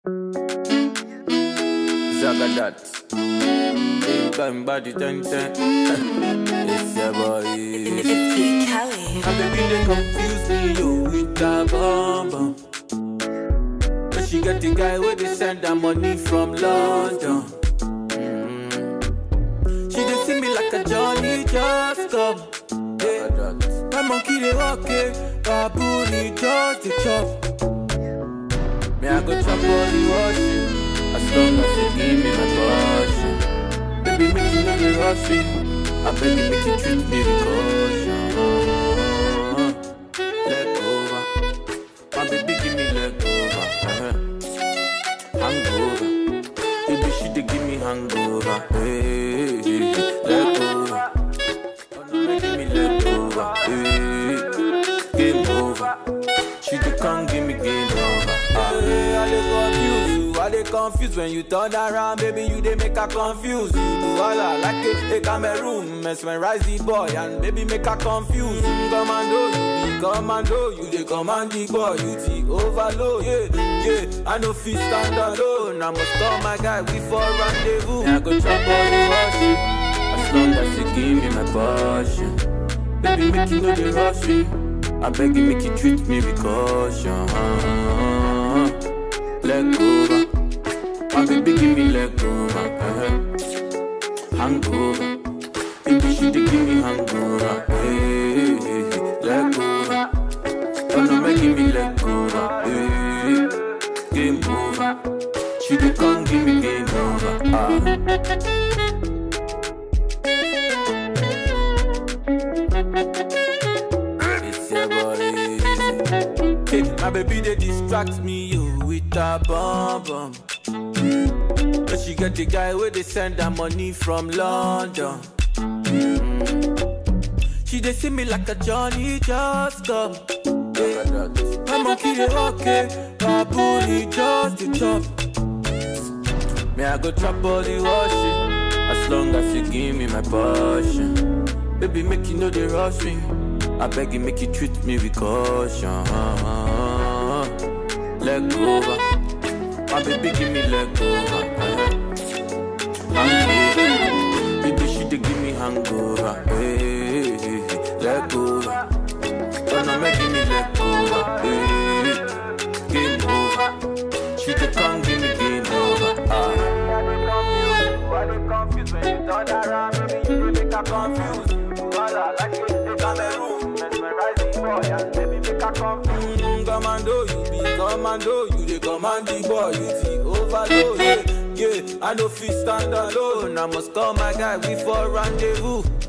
Zagadat. Big time body ten ten. It's your boy. It's P. Kelly. My baby they confuse me yo with a bomb bomb. But she get the guy where they send her money from London. Mm. She dey see me like a Johnny just come. Yeah. My monkey they walk it, baboon he just the chop. Me I go chop all the washing, as long as you give me my portion. Baby make you know the rush me, I beg you make you treat me with caution. Leg over, my baby give me leg over. Uh-huh. Hangover, baby she dey give me hangover. Hey, leg over. Oh no, make give me leg over. Hey, game over. She dey come give me game over. Ah, hey, I dey confuse you. I dey confused when you turn around, baby. You dey make her confuse you. Do all I like a, a Cameroon, mesmerize the boy and baby make her confuse. Mm, Commando, you be commando, you dey command the boy, you the overload. Yeah, yeah. I no fit stand alone. I must call my guy, we for rendezvous. Yeah, I go chop all the washing, as long as you give me my portion. Baby, make you know the rush me. I beg you, make you treat me with caution. Leg over. My baby, give me leg over. Uh-huh. Hangover. Baby, she dey give me hangover. Hey, hey, hey. leg over. Oh no, make give me leg over. Hey, game over. She dey come give me game over. Ah. It's your boy. Hey, my baby they distract me yo with a bomb bomb. But she get the guy where they send her money from London. Mm. She they see me like a Johnny just come. Yeah. My monkey they okay, baboon he just the chop. Me I go chop all the washing, as long as you give me my portion. Baby make you know the rush me. I beg you make you treat me with caution. Leg over, my baby give me leg over. Uh-huh. Hangover, baby she dey give me hangover. Hey, hey, hey. leg over, oh no make give me leg over. Hey, game over, she dey come give me game over. Ah. I dey confused when you turn around, baby, you dey make her confused. All I like it, they Cameroon, mesmerize the boy and baby make her confused. Mm, commando, you be commando, you dey command the boy, you the overload. Yeah, yeah, I no fit stand alone. I must call my guy, we for rendezvous.